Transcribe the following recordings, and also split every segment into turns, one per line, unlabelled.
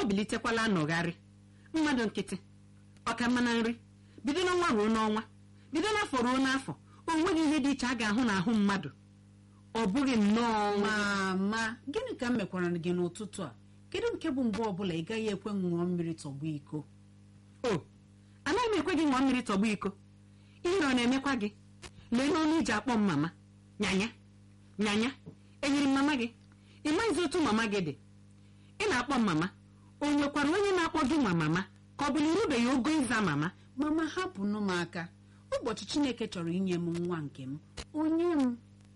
o bilitekwala nọgharị mmadụ nkịtị ọka mma na nri bido n'ọnwa ruo n'ọnwa bido n'afọ ruo n'afọ o nweghị ihe dị iche a ga-ahụ n'ahụ mmadụ ọ bụghị nnọọ
mama gịnị ka m mekwara gị n'ụtụtụ a kedu nke bụ mgbe ọbụla ị gaghị ekwe ṅụọ mmiri tọgbọ iko
o anaghị m ekwe gị ṅụọ mmiri tọgbọ iko ihere ọ na-emekwa gị lee n'ọnụ iji akpọ m mama nyanya nyanya enyiri m mama gị ị maghịzi otu mama gị dị ị na-akpọ m mama o nwekwara onye na-akpọ gị nwa mama ka ọ bụ na irubeghị ogo ịza mama
mama hapụnụ m aka ụbọchị chineke chọrọ inye m nwa nke m onye m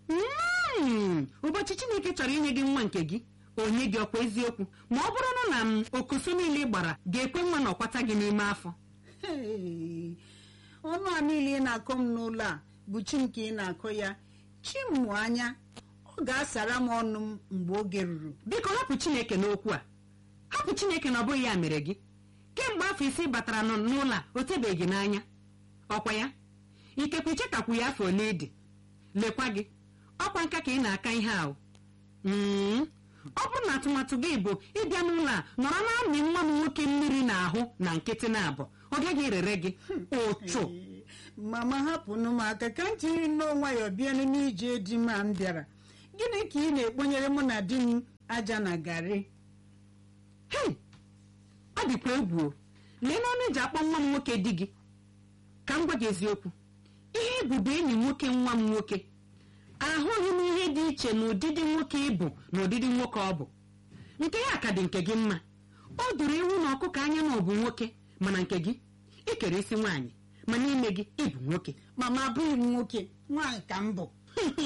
Mm, ụbọchị chineke chọrọ inye gị nwa nke gị onye gị ọkwa eziokwu ma ọ bụrụ na m okoso niile ị gbara ga-ekwe nwa na ọkwata gị n'ime afọ
Hey, ọnụ a niile ị na-akọ m n'ụlọ a bụ chi nke ị na-akọ ya chi m mụ anya ọ ga-asara m ọnụ m mgbe oge ruru
biko hapụ chineke n'okwu a hapụ chineke na ọ bụghị ya mere gị kemgbe afọ ise ị batara nọ n'ụlọ a o tebeghị gị n'anya ọkwa ya ikekwe ichetakwu ya afọ ole dị lekwa gị ọkwa nka ka ị na-aka ihe ahụ Mm, ọ bụrụ na atụmatụ gị bụ ịbịa n'ụlọ a nọrọ na-amị nwa m nwoke mmiri n'ahụ na nkịtị na abụọ ọ gaghị erere gị ụchụ
Ee, mama hapụnụ m aka ka m jiri nnọọ nwayọọ bịa n'ije di m a m bịara gịnị ka ị na-ekponyere mụ na di m aja na garị
hei ọ dịkwa egwu o lee n'ọnụ eji akpọ nwa m nwoke di gị ka m gwa gị eziokwu ihe ịbụ enyi nwoke nwa m nwoke ahụghị m ihe dị iche na ụdịdị nwoke ịbụ na ụdịdị nwoke ọ bụ nke ya ka dị nke gị mma o doro ewu na ọkụkọ anya na ọ bụ nwoke mana nke gị ikere isi nwaanyị ma n'ime gị ịbụ nwoke
mama abụghị m nwoke nwaanyị ka m bụ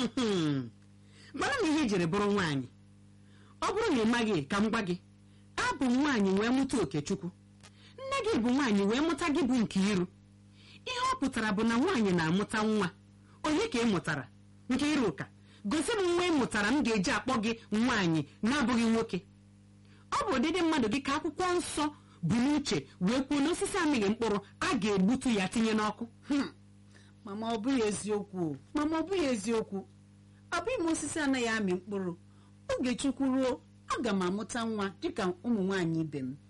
mana na ihe ijiri bụrụ nwaanyị ọ bụrụ na ị maghị ka m gwa gị abụ m nwaanyị wee mụta okechukwu nne gị bụ nwaanyị wee mụta gị bụ nke iru ihe ọ pụtara bụ na nwaanyị na-amụta nwa onye ka ị mụtara nke iru ụka gosi m nwa ị mụtara m ga-eji akpọ gị nwaanyị na-abụghị nwoke ọ bụ ụdịdị mmadụ gị ka akwụkwọ nsọ bụ n'uche wee kwuo na osisi amịghị mkpụrụ a ga-egbutu ya tinye n'ọkụ
Hmm. mama ọ bụghị eziokwu o. mama ọ bụghị eziokwu abụghị m osisi anaghị amị mkpụrụ oge chukwu ruo aga m amụta nwa dịka ụmụ nwaanyị ibe m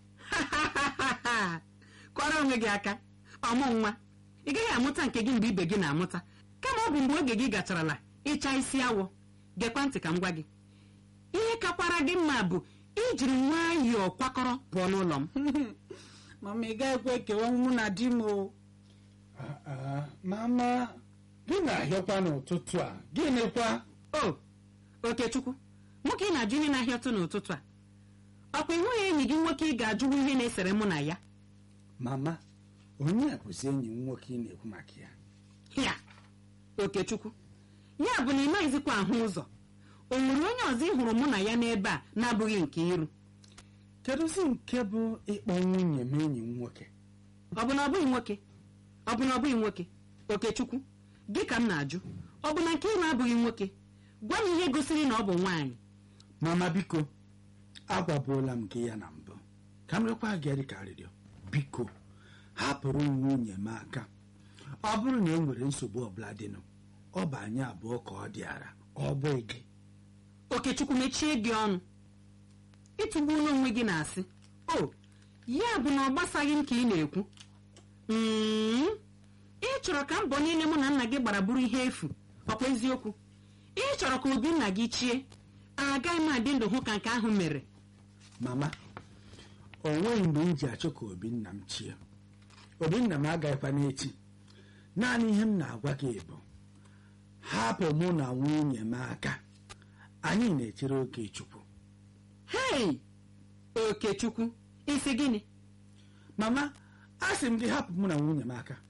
kọrọ onwe gị aka ọmụ nwa ị gaghị amụta nke gị mgbe ibe gị na-amụta kama ọ bụ mgbe oge gị gacharala ịcha isi awọ gekwa ntị ka m gwa gị ihe kakwara gị mma bụ ijiri nwayọọ kwakọrọ pụọ n'ụlọ m
mama ị gaghịkwa ekewa mụ na di m o
Ah, ah, mama gị na-ahịọkwa n'ụtụtụ a gịnịkwa
o okechukwu nwoke ị na-ajụ ihe na-ahịa ọtụ n'ụtụtụ a ọkwa ịhụghị enyi gị nwoke ị ga-ajụwu ihe na-esere mụ na ya
mama onye a bụzi enyi m nwoke ị na-ekwu maka ya
ya okechukwu ya bụ na ị maghịzikwa ahụ ụzọ o nwere onye ọzọ ị hụrụ mụ na ya n'ebe a na-abụghị nke iru
kedụzi nke bụ ịkpọ nwunye m enyi m nwoke
ọ bụ na ọ bụghị nwoke ọ bụ na ọ bụghị nwoke okechukwu gị ka m na-ajụ ọ bụ na nke iru abụghị nwoke gwa m ihe gosiri na ọ bụ nwaanyị
mama biko agwabuola m gị ya na mbụ ka m rekwa gị dị ka arịrịọ biko hapụrụ m nwunye m aka ọ bụrụ na e nwere nsogbu ọbụla dịnụ ọ bụ anyị abụọ ka ọ dịara ọ bụghị gị
okechukwu mechie gị ọnụ ịtụgbuola onwe gị na-asị o ya bụ na ọ gbasaghị m ka ị na-ekwu Mm, ị chọrọ ka mbọ niile mụ na nna gị gbara bụrụ ihe efu ọkwa eziokwu ị chọrọ ka obi nna gị chie agaghị m adị ndụ hụ ka nke ahụ mere
mama o nweghị mgbe m ji achọ ka obinna m chie obinna m agaghịkwa n'echi naanị ihe m na-agwa gị bụ hapụ mụ na nwunye m aka anyị na-echere oke chukwu
hei okechukwu isi gịnị
mama a sị m gị hapụ mụ na nwunye m aka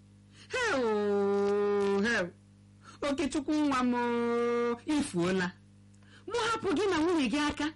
heu heu okechukwu nwa m oo, ifuola mụ hapụ gị na nwunye gị aka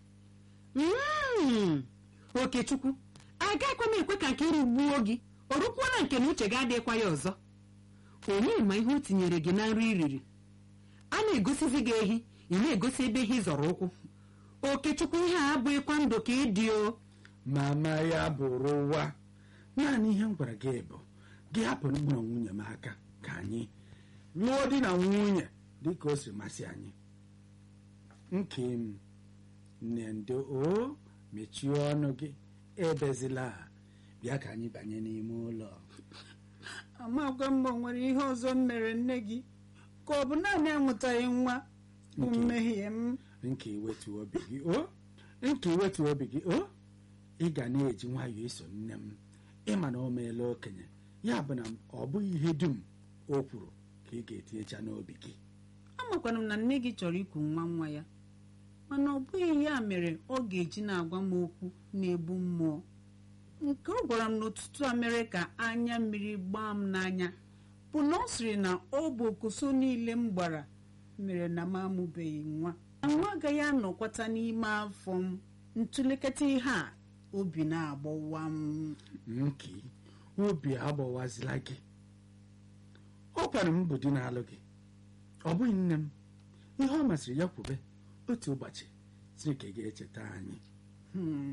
Mm, okechukwu agaghịkwa m ekwe ka nke iru gbuo gị o rukwuola nke na uche gị adịghịkwa ya ọzọ onye ma ihe o tinyere gị na nri iriri a na-egosizi gị ehi ị na-egosi ebe ehi zọrọ ụkwụ okechukwu ihe a abụghịkwa ndụ ka ị dị o
mama ya bụrụ ụwa naanị ihe m gwara gị bụ gị hapụ mụ na nwunye m aka ka anyị lụọ di na nwunye dị ka o si masị anyị nke m nne ndo o mechie ọnụ gị ebezila bịa ka anyị banye n'ime ụlọ
amakwa m ma o nwere ihe ọzọ m mere nne gị ka ọ bụ naanị amụtaghị nwa bụ
Nke-
mmehie m
nke iwetu obi gị o nke iwetu obi gị o ị ga na-eji nwayọọ eso nne m ịma na o meela okenye ya bụ na ọ bụghị ihe dum o kwuru ka ị ga-etinyecha n'obi gị
amakwara m na nne gị chọrọ iku nwa nwa ya mana ọ bụghị ya mere ọ ga-eji na-agwa m okwu na-egbu mmụọ nke ọ gwara m n'ụtụtụ a mere ka anya mmiri gbaa m n'anya bụ na ọ sịrị na ọ bụ okoso niile m gbara mere na m amụbeghị nwa na nwa agaghị anọkwata n'ime afọ m ntụlekọta ihe a obi na-agbawa m
nke obi agbawazila gị ọ kwara m bụ di na-alụ gị ọ bụghị nne m ihe ọ masịrị ya kwube otu ụbọchị si ka ị ga-echeta anyị
Hmm.